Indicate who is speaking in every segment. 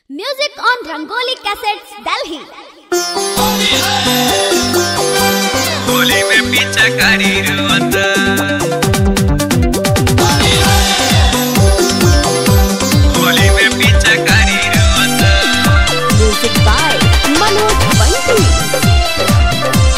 Speaker 1: Music on Rangoli Cassettes, Delhi.
Speaker 2: Holi में पीछा करी रुआता होली में पीछा करी रुआता
Speaker 1: Music by Manoj Banti.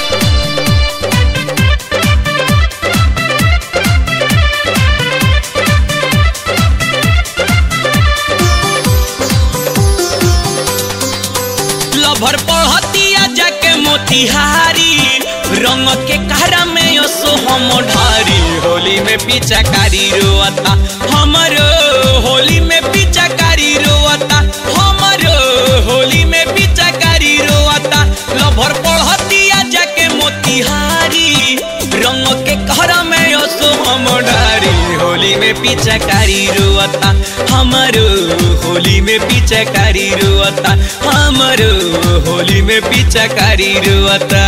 Speaker 2: Lover पढ़तिया जाके मोतिहारी रंग के कहरा में यसो हम ढारी होली में पीछा कारी रोता हमरो होली में पीछा कारी रोता हमरो होली में पीछा कारी रोता लभर पढ़तिया जाके मोतिहारी रंग के कहरा में यसो हम ढारी होली में पीछा कारी रोता हमरो होली में पीछा कारी रोता हमरो होली में पीछा कारी रोता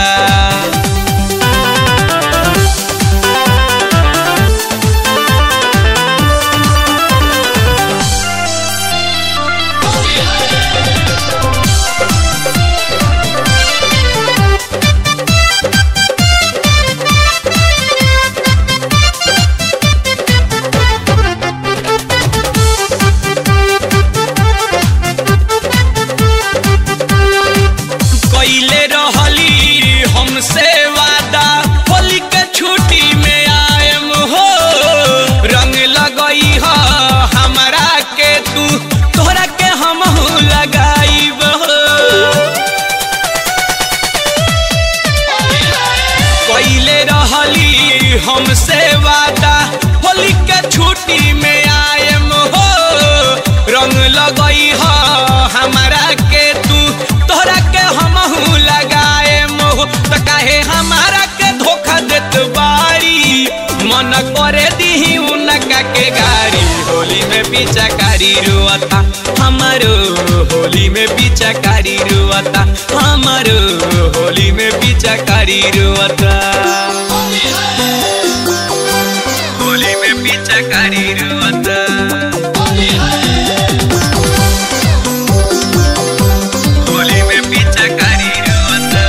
Speaker 2: कैले रहली हमसे वादा होली के छुट्टी में आएम हो रंग लगई ह हमरा के तू तोहरा के हम लगाईब हो कैले रहली हमसे वादा होली के छुट्टी में आएम हो रंग लगई ह हमरा के तू तोहरा के हमहू लगाएम हो त काहे हमारा के धोखा देत बारी मन करे दीही उनका के गाड़ी होली में पीछा कारी रुआता हमारो होली में पीछा कारी रुआता हमारो होली में पीछा कारी रुआता होली में पीछा कारी रुआता होली में पीछा कारी रुआता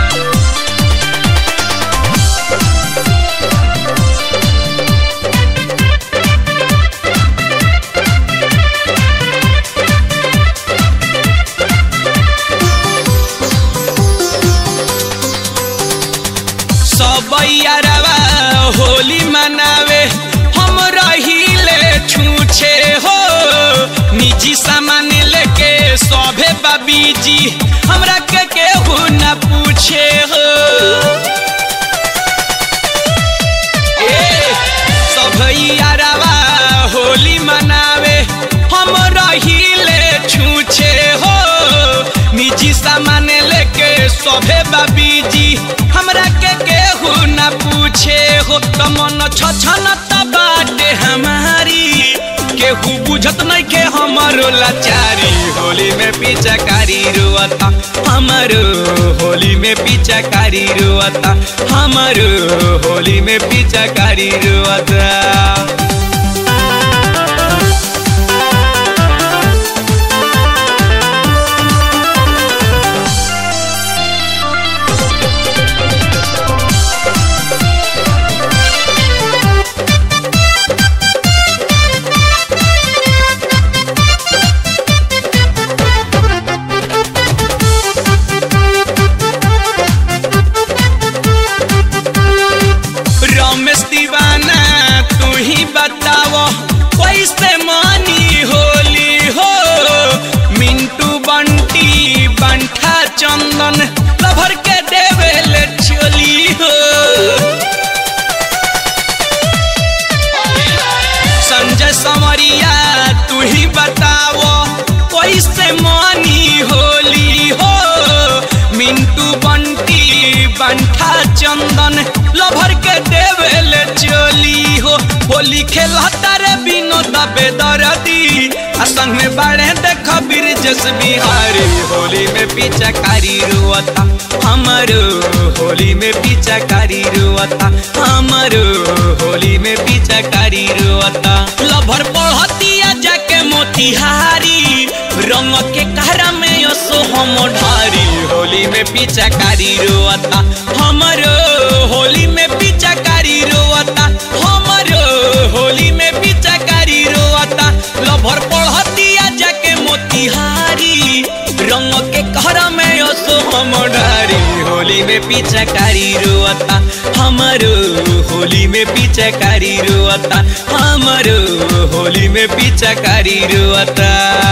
Speaker 2: सब यारवा होली मनावे हम रहिले छूछे हो निजी सामान लेके सभे बाबीजी हमरा के केहू न पूछे हो ए सब यारवा होली मनावे हम रहिले छूछे हो निजी सामान लेके सभे बाबीजी हमरा के केहू न पूछे हो त मन छछन त बाटे हमारी केहू बुझत नहीं के हमारो लाचारी होली में पीछा कारी रुआता हमारो होली में पीछा कारी रुआता हमारो होली में पीछा कारी रुआता रमेश दीवाना तू ही बताओ कैसे मानी होली हो मिंटू बंटी बंठा चंदन लभर के देवेल चोली हो संजय समरिया तू ही बताओ कैसे मानी होली हो मिंटू बंटी बंठा चंदन लभर के देवेल चोली हो होली खेलता रे विनोद बेदरदी आ संग में बाड़े देख ब्रिजेश बिहारी होली में पीछा कारी रुआता हमारो होली में पीछा कारी रुआता हमारो होली में पीछा कारी रुआता लभर पढ़तिया जाके मोतिहारी रंग के कहा ढारी होली में पिचकारी रोता हमरो होली में पिचकारी रोता हमरो होली में पिचकारी रोता लभर पढ़तिया जाके मोतिहारी रंग के घर में असो हम ढारी होली में पिचकारी रोता हमरो होली में पिचकारी रोता हमरो होली में पिचकारी रोता